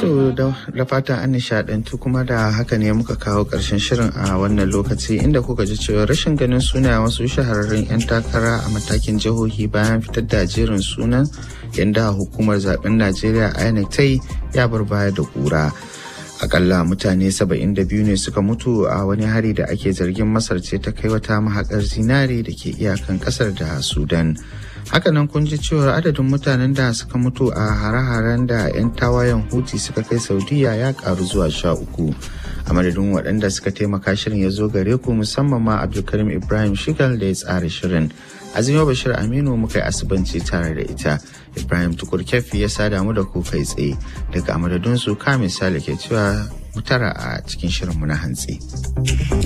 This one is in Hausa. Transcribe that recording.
To da fatan an nishadantu kuma da haka ne muka kawo ƙarshen shirin a wannan lokaci inda kuka ji cewa rashin ganin suna wasu shahararrun 'yan takara a matakin jihohi bayan fitar da jerin sunan yadda hukumar zaben Najeriya INEC ta yi ya bar baya da kura. Akalla mutane 72 ne suka mutu a wani hari da ake zargin Masar ce ta kai wata mahakar zinare da ke iyakan kasar da Sudan. hakanan kun ji cewar adadin mutanen da suka mutu a hare-haren da 'yan tawayen huti suka kai saudiya ya karu zuwa sha uku a madadin waɗanda suka taimaka shirin ya zo gare ku musamman ma abdulkarim ibrahim shigal da ya tsara shirin azima bashir aminu muka yi asibanci tare da ita ibrahim tukur kefi ya sada mu da ku kai tsaye daga amadadin su ka misali ke cewa mutara a cikin shirinmu na hantsi.